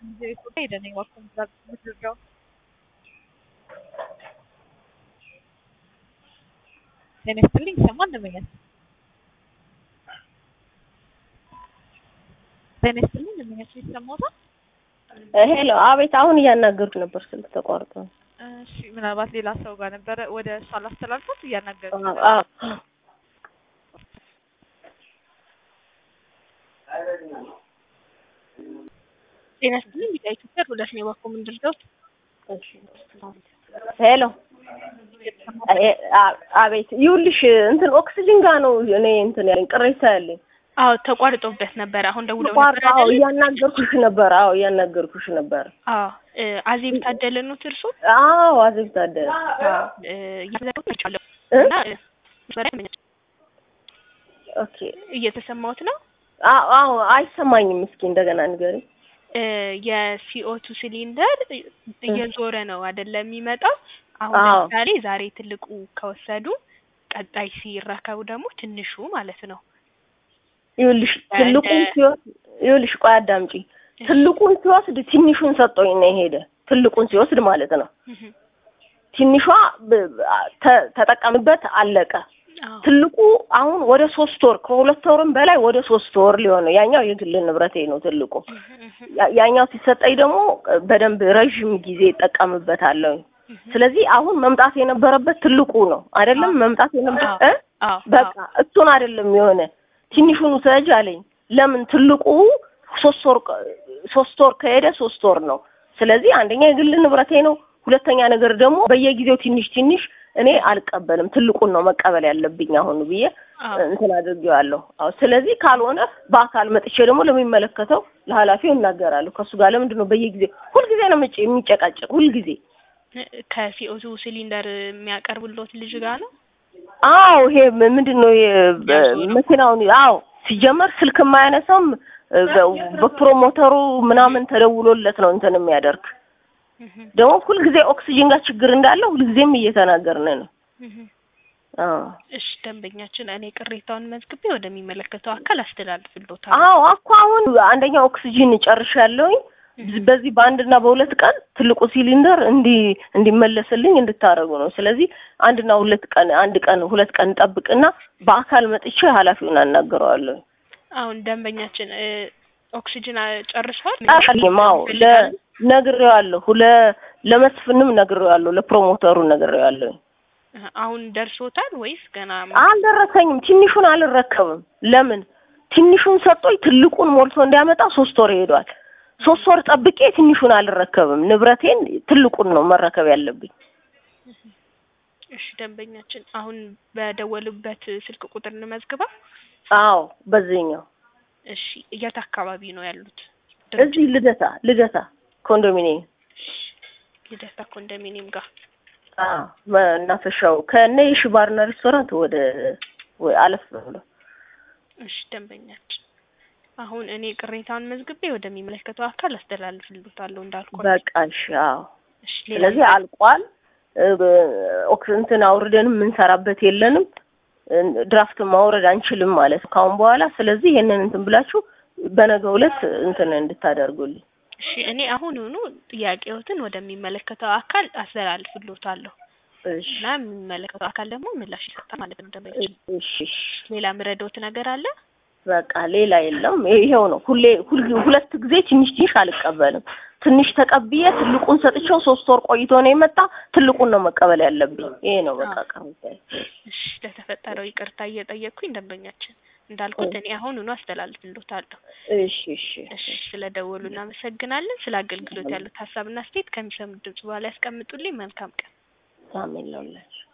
Misericordia ሄደን የዋልኩን ምትረዳው ጤና ይስጥልኝ ይሰማል እንደመኛል ጤና ይስጥልኝ እንደመኛቸው ይሰማዎታል? ሄሎ፣ አቤት። አሁን እያናገርኩ ነበር፣ ስልክ ተቋርጦ ነው። እሺ ምናልባት ሌላ ሰው ጋር ነበረ ወደ እሷ ላስተላልፋት እያናገሩ አዎ፣ ጤና ይስጥልኝ ቢጫ ኢትዮጵያ ሁለት ነው የባኮ ምንድርገው ሄሎ፣ አቤት። ይኸውልሽ እንትን ኦክሲጅን ጋር ነው እኔ እንትን ያለኝ ቅሬታ ያለኝ። አዎ ተቋርጦበት ነበር። አሁን ደውለው ነበር ተቋርጦ። አዎ፣ አይደል? እያናገርኩሽ ነበር። አዎ፣ እያናገርኩሽ ነበር። አዎ እ አዜብ ታደለ ነው እርሱ? አዎ፣ አዜብ ታደለ። አዎ እ እያዘጋጃለሁ እ? እና እ መስመሪያ ኦኬ። እየተሰማሁት ነው። አዎ፣ አዎ፣ አይሰማኝም። እስኪ እንደገና ንገሪ። እ የሲኦቱ ሲሊንደር እየዞረ ነው አይደለም የሚመጣው። አሁን አዎ። ለምሳሌ ዛሬ ትልቁ ከወሰዱ ቀጣይ ሲረከቡ ደግሞ ትንሹ ማለት ነው። ይኸውልሽ ትልቁን እንደ- ሲወስድ ይኸውልሽ፣ ቆይ አዳምጪ። ትልቁን ሲወስድ ትንሹን ሰጠኝ ነው የሄደ። ትልቁን ሲወስድ ማለት ነው። እህ ትንሿ ብ- ተ- ተጠቀምበት አለቀ። አዎ ትልቁ አሁን ወደ ሶስት ወር ከሁለት ወርም በላይ ወደ ሶስት ወር ሊሆን ነው። ያኛው የግል ንብረቴ ነው ትልቁ። እህ እህ ያ- ያኛው ሲሰጠኝ ደግሞ በደንብ ረዥም ጊዜ እጠቀምበታለሁ። እህ ስለዚህ አሁን መምጣት የነበረበት ትልቁ ነው አይደለም? መምጣት የነበረ እ? አዎ በቃ እሱን አይደለም የሆነ ትንሹን ውሰጅ አለኝ። ለምን ትልቁ ሶስት ወር ቀ- ሶስት ወር ከሄደ ሶስት ወር ነው። ስለዚህ አንደኛ የግል ንብረቴ ነው፣ ሁለተኛ ነገር ደግሞ በየጊዜው ትንሽ ትንሽ እኔ አልቀበልም፣ ትልቁን ነው መቀበል ያለብኝ አሁን ብዬ አዎ እንትን አድርጌዋለሁ። አዎ ስለዚህ ካልሆነ በአካል መጥቼ ደግሞ ለሚመለከተው ለኃላፊው እናገራለሁ። ከእሱ ጋር ለምንድን ነው በየጊዜው ሁልጊዜ ነው የምጭ- የሚጨቃጨቅ ሁልጊዜ? ከሲኦቱ ሲሊንደር የሚያቀርብሎት ልጅ ጋር ነው። አዎ ይሄ ም- ምንድን ነው ይሄ በ- ያዞረው? መኪናውን አዎ ሲጀመር ስልክ የማያነሳም እ፣ በ- በፕሮሞተሩ ምናምን ተደውሎለት ነው እንትን የሚያደርግ እህ ደግሞ ሁልጊዜ ኦክሲጅን ጋር ችግር እንዳለው ሁልጊዜም እየተናገርን ነው። እህ አዎ እሺ ደንበኛችን፣ እኔ ቅሬታውን መዝግቤ ወደሚመለከተው አካል አስተላልፍልዎታለሁ። አዎ እኮ አሁን አንደኛ ኦክሲጅን ጨርሻለሁኝ። በዚህ በአንድና በሁለት ቀን ትልቁ ሲሊንደር እንዲ እንዲመለስልኝ እንድታደርጉ ነው። ስለዚህ አንድና ሁለት ቀን አንድ ቀን ሁለት ቀን ጠብቅና በአካል መጥቼ ኃላፊውን አናግረዋለሁ። አሁን ደንበኛችን እ ኦክሲጅን አ- ጨርሰዋል? አልፈልግም። አዎ ለ- ነግሬዋለሁ። ለ ለመስፍንም ነግሬዋለሁ። ለፕሮሞተሩ ነግሬዋለሁ። እህ አሁን ደርሶታል ወይስ ገና? አልደረሰኝም። ትንሹን አልረከብም። ለምን ትንሹን ሰጦኝ ትልቁን ሞልቶ እንዲያመጣ ሶስት ወር ሄዷል። ሶስት ወር ጠብቄ ትንሹን አልረከብም። ንብረቴን ትልቁን ነው መረከብ ያለብኝ። እሺ ደንበኛችን፣ አሁን በደወሉበት ስልክ ቁጥር እንመዝግባ። አዎ በዚህኛው እሺ የት አካባቢ ነው ያሉት? እዚህ ልደታ ልደታ ኮንዶሚኒየም ልደታ ኮንዶሚኒየም ጋር። አዎ መናፈሻው ከነ የሺ ባርና ሬስቶራንት ወደ ወይ አለፍ ብሎ እሺ ደንበኛችን፣ አሁን እኔ ቅሬታውን መዝግቤ ወደሚመለከተው አካል አስተላልፍልዎታለሁ እንዳልኩ። በቃ እሺ። አዎ እሺ ሌላ ስለዚህ አልቋል። እ፣ በ- ኦክስ እንትን አውርደንም የምንሰራበት የለንም። እ፣ ድራፍት ማውረድ አንችልም ማለት ነው ካሁን በኋላ። ስለዚህ ይሄንን እንትን ብላችሁ በነገው ዕለት እንትን እንድታደርጉልኝ። እሺ እኔ አሁኑኑ ጥያቄዎትን ወደሚመለከተው አካል አስተላልፍልዎታለሁ እሺ እና የሚመለከተው አካል ደግሞ ምላሽ ይሰጣል ማለት ነው። ደንበኛችን እሺ እሺ። ሌላ ምረዶት ነገር አለ? በቃ ሌላ የለም። ይሄው ነው። ሁሌ ሁል ሁለት ጊዜ ትንሽ ትንሽ አልቀበልም። ትንሽ ተቀብዬ ትልቁን ሰጥቼው ሶስት ወር ቆይቶ ነው የመጣ። ትልቁን ነው መቀበል ያለብኝ። ይሄ ነው በቃ ቀርታ እሺ ለተፈጠረው ይቅርታ እየጠየቅኩኝ ደንበኛችን እንዳልኩት እኔ አሁኑኑ አስተላልፍልዎታለሁ። እሺ እሺ እሺ ስለደወሉ እናመሰግናለን። ስለ አገልግሎት ያሉት ሀሳብና አስተያየት ከሚሰሙት ድምጽ በኋላ ያስቀምጡልኝ። መልካም ቀን። ሳሜን ለውላችሁ